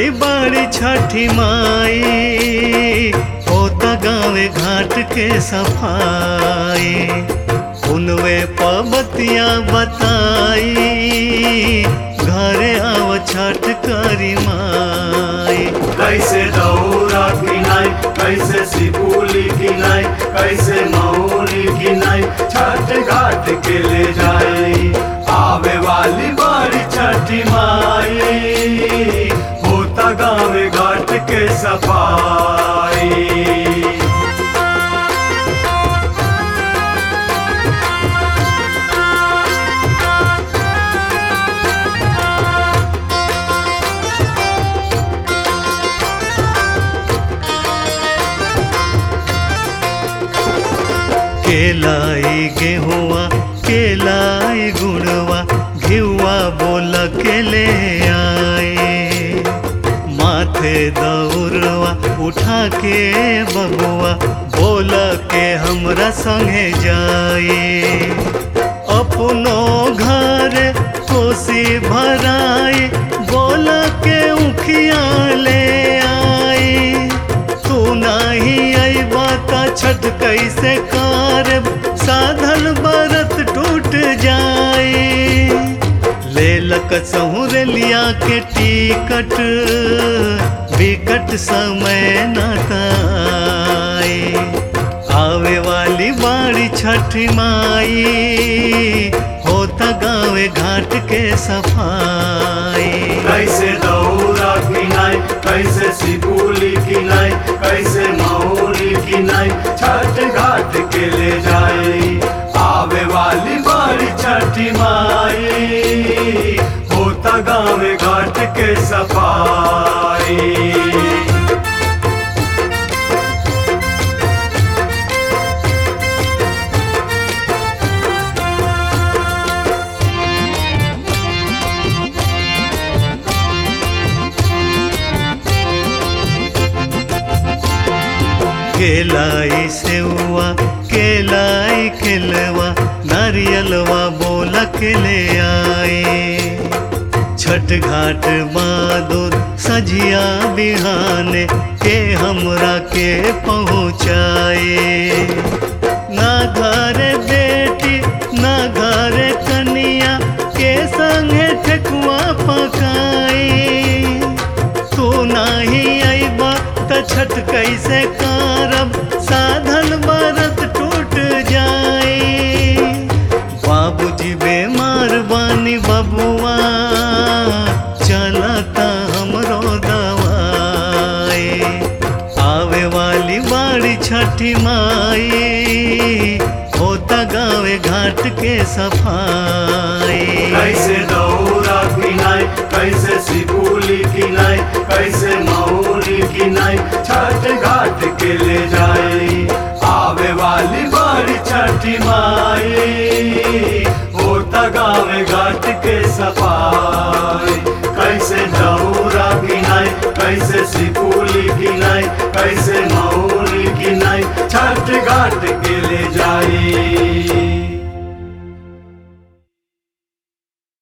वाली बड़ी छठी माई होता गावे घाट के सफाई उनवे पबतिया बताई घरे आव छठ करी माई कैसे दौरा किनाई कैसे सिपुली किनाई कैसे मौली किनाई छठ घाट के ले जाए आवे वाली बारी छठी माई होता गावे घाट के सफाई केलाई गेहुआ केलाई गुड़वा घिउआ बोल के ले आए माथे दौड़वा उठा के बबुआ बोल के हमरा संगे जाए अपनो घर कोसी भराई बोल के उखिया ले आई तू नाही अबा त छठ कैसे कारब साधन बरत टूट जाए ले लक सहुर लिया के टिकट विकट समय नताए आवे वाली बाड़ी छठ माई होता गावे घाट के सफाई कैसे दौरा किनाई कैसे सिपुली किनाई कैसे मौली किनाई छठ घाट के ले जाए आवे वाली बारी छठी माई होता गावे घाट के सफाई केलाई सेवा केलाई खिलवा नारियलवा बोला के ले आए छठ घाट बहादुर सजिया बिहाने के हमरा के पहुँचाए ना घर बेटी ना घर कनिया के संगे ठेकुआ पकाई तू नाही अबा त छठ कैसे कारब साधन बरत टूट जाए बाबूजी बेमार बानी बबुआ चलता हमरो दवाई आवे वाली बाड़ी छठी माई होता गावे घाट के सफाई कैसे दौरा किनाई कैसे सिपुली किनाई कैसे मौली किनाई छठ घाट के ले जाए आवे वाली बारी छठी माँ